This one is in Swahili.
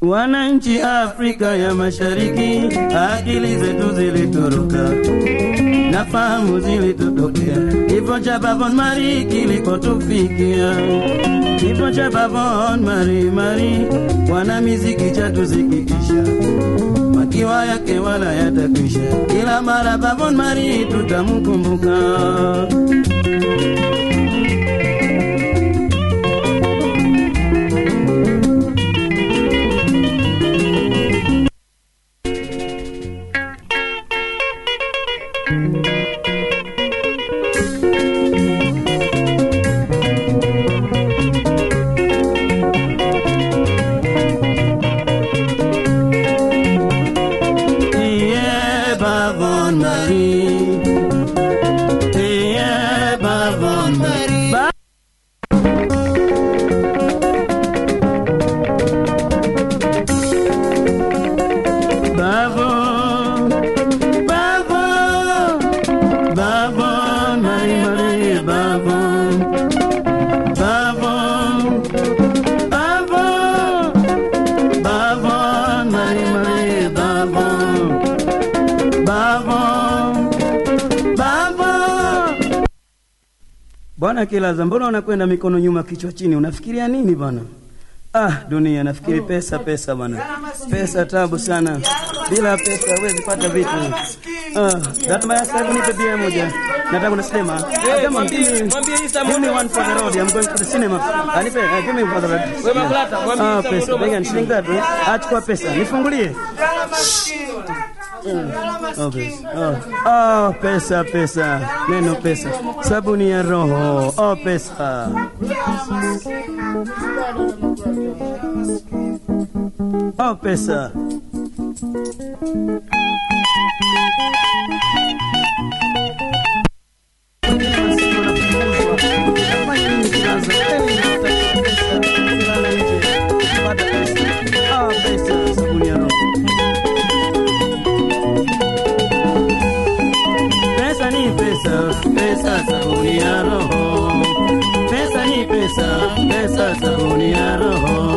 Wananchi Afrika ya Mashariki, akili zetu zilitoroka na fahamu zilitutokea. Kifo cha Bavon Mari kilikotufikia, kifo cha Bavon Mari Mari, wana miziki chatusikitisha, makiwa yake wala yatakwisha. Kila mara Bavon Mari tutamkumbuka. Yeah, Bavon Mari. Yeah, Bavon Mari. Ba- Bavon, Bavon, Bavon, Mari Mari, Bavon, Bavon, Bavon, Bavon, Mari Mari, Bavon. Bavon, Bavon. Bwana Kilaza, mbona unakwenda mikono nyuma kichwa chini? Unafikiria nini bwana? Ah, dunia nafikiri pesa pesa bwana. Pesa tabu sana. Bila pesa huwezi pata vitu. Ah, Datma ya sasa nipe bia moja. Nataka unasema. Come on, give me, give me one for the road. I'm going to the cinema. Anipe, uh, give me for the road. Wewe Makulata, mwambie Ah, mtu pesa. mdogo Bega shilingi ngapi? Achukua pesa. Nifungulie. Oh, pesa. Oh, oh, pesa pesa, neno pesa, sabuni ya roho. Oh, pesa. Oh, pesa. Oh, pesa, sabuni ya roho. Pesa ni pesa, pesa sabuni ya roho. Pesa ni pesa, pesa sabuni ya roho.